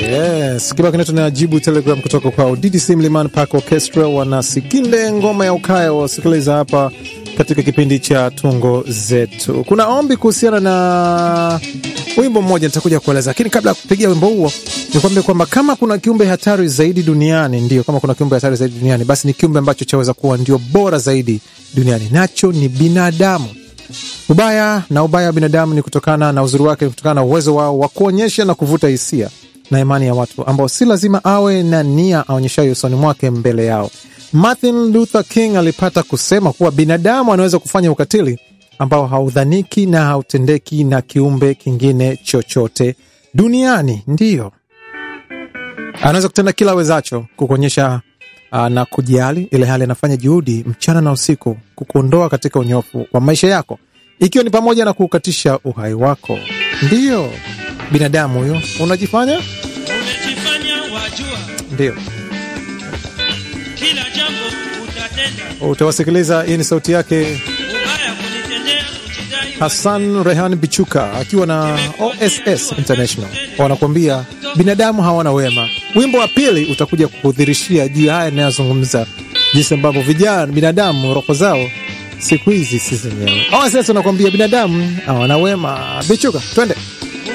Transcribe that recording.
Yes, kibao kinaitwa na jibu telegram kutoka kwa DDC Mlimani Park Orchestra, wanasikinde ngoma ya ukaya wasikiliza hapa katika kipindi cha tungo zetu. Kuna ombi kuhusiana na wimbo mmoja nitakuja kueleza, lakini kabla ya kupigia wimbo huo nikwambie kwamba kama kuna kiumbe hatari zaidi duniani, ndio kama kuna kiumbe hatari zaidi duniani, basi ni kiumbe ambacho chaweza kuwa ndio bora zaidi duniani, nacho ni binadamu. Ubaya na ubaya wa binadamu ni kutokana na uzuri wake, kutokana na uwezo wao wa kuonyesha na kuvuta hisia na imani ya watu ambao si lazima awe na nia aonyeshayo usoni mwake mbele yao. Martin Luther King alipata kusema kuwa binadamu anaweza kufanya ukatili ambao haudhaniki na hautendeki na kiumbe kingine chochote duniani. Ndiyo, anaweza kutenda kila awezacho kukuonyesha uh, na kujali, ile hali anafanya juhudi mchana na usiku kukuondoa katika unyofu wa maisha yako, ikiwa ni pamoja na kuukatisha uhai wako. Ndiyo, binadamu huyo unajifanya Umejifanya wajua ndio kila jambo utatenda, utawasikiliza. Hii ni sauti yake ubaya kunitendea, kujidai Hassan Rehan Bichuka akiwa na OSS International wanakuambia binadamu hawana wema. Wimbo wa pili utakuja kukudhirishia juu ya haya inayozungumza, jinsi ambavyo vijana binadamu roho zao siku hizi si zenyewe. OSS wanakuambia binadamu hawana wema. Bichuka, twende.